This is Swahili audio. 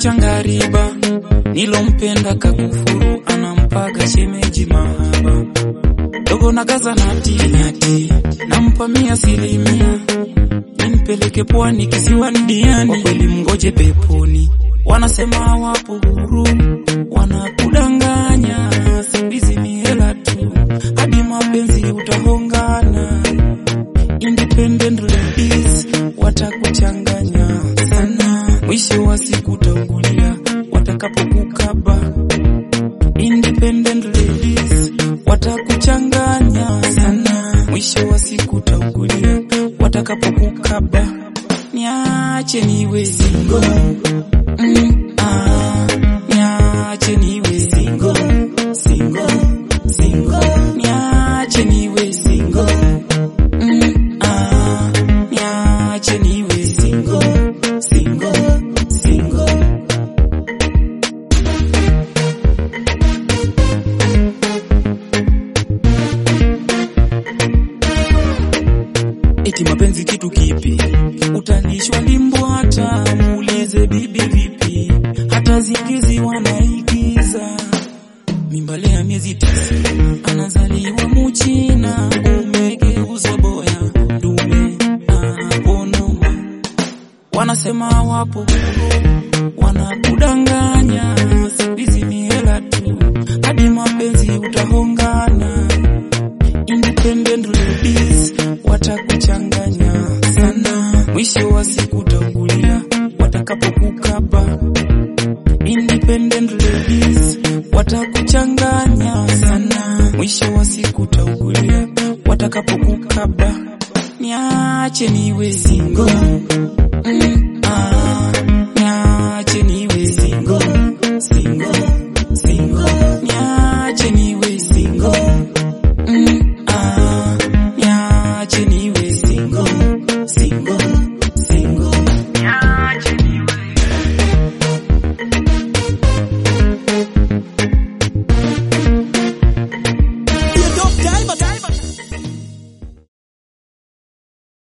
changariba nilompenda kakufuru anampaga shemeji mahaba dogo na kaza nati nati nampa mia asilimia nimpeleke pwani kisiwani diani kwa kweli mgoje peponi wanasema wapo huru wanakudanganya sibizi ni hela tu hadi mapenzi utahongana independent ladies watakuchanganya sana mwisho wa siku utaungulia watakapokukaba independent ladies watakuchanganya sana mwisho wa siku utaungulia watakapokukaba niache niwe single mm, ah, niache niwe single single single niache niwe single mm, ah, niache niwe single single single eti mapenzi kitu kipi utalishwa limbwata muulize bibi vipi hata zigizi wanaigiza mimbale ya miezi tisa anazaliwa muchina umegeuza boya dume aponoma wanasema wapo huru wanakudanganya sibizi ni hela tu hadi mapenzi utahongana independent ladies watakuchanganya sana mwisho wa siku utangulia watakapokukaba independent ladies watakuchanganya sana mwisho wa siku utangulia watakapokukaba niache niwe single